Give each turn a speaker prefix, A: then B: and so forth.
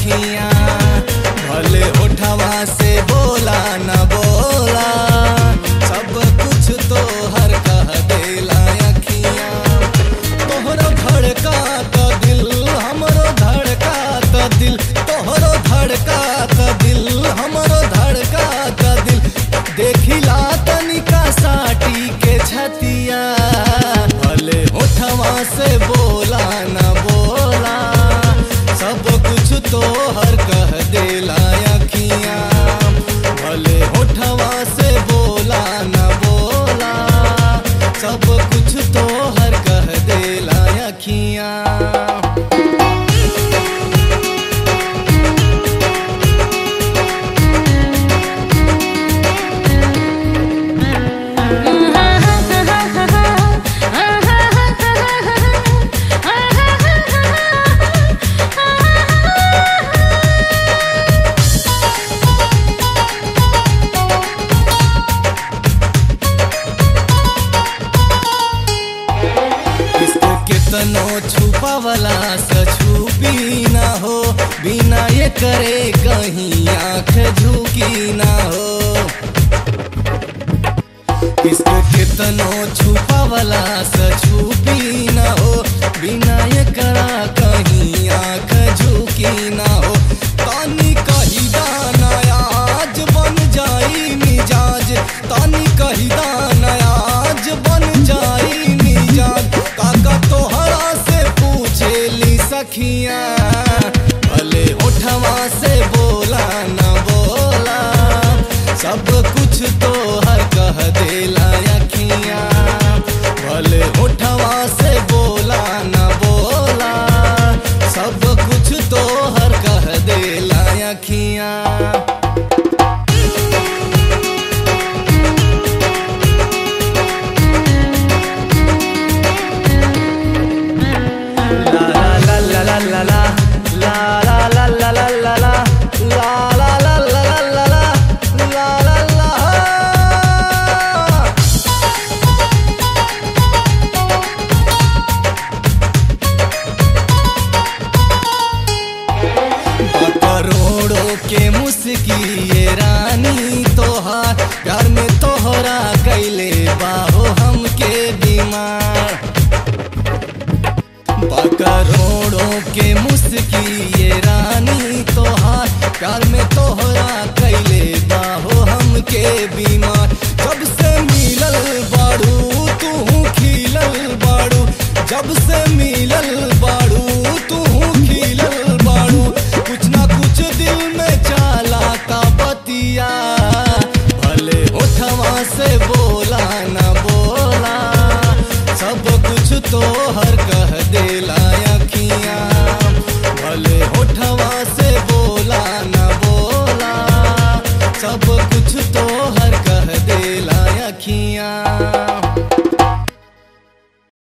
A: अखियां भले होठवा से बोला न बोला सब कुछ तो हर कह देला अखियां तोहरो धड़का त दिल हमरो धड़का त दिल तोहरो धड़का त दिल हमरो धड़का त दिल देखिला तनिका साटी के छतिया भले होठवा से बोला न बोला सब कुछ तो हर कह देला अखियां भले होठवा से बोला न बोला सब कुछ तो हर कह देला अखियां इसको कितनो छुपावला से छुपी ना हो बिना ये करे कहीं आंख झुकी ना हो इसको कितनो छुपावला से छुपी ना हो बिना ये करा कहीं आंख झुकी ना हो तानी कही दाना आज बन जाई मिजाज तानी कही दाना आज बन जाई मिजाज काका तोहरा से पूछे ली सखियां भले उठवा से बोला न बोला सब कुछ तो हर कह देला अखियां भले उठवा से बोला न बोला सब कुछ तो हर कह देला अखियां करोड़ों के मुस्की ये रानी तोहार प्यार में तोहरा कैले बाहो हमके बीमार करोड़ों के मुस्की ये रानी तोहार प्यार में तोहरा कैले बाहो हमके बीमार जब से मिलल बाड़ू तू खिलल बाड़ू जब से मिलल बाड़ू तू खिलल बाड़ू कुछ ना कुछ दिल में चाला का बतिया भले उठवा से बोला न बोला सब कुछ तो हर कह देला अखियां भले उठवा से बोला न बोला सब कुछ तो हर कह देला अखियां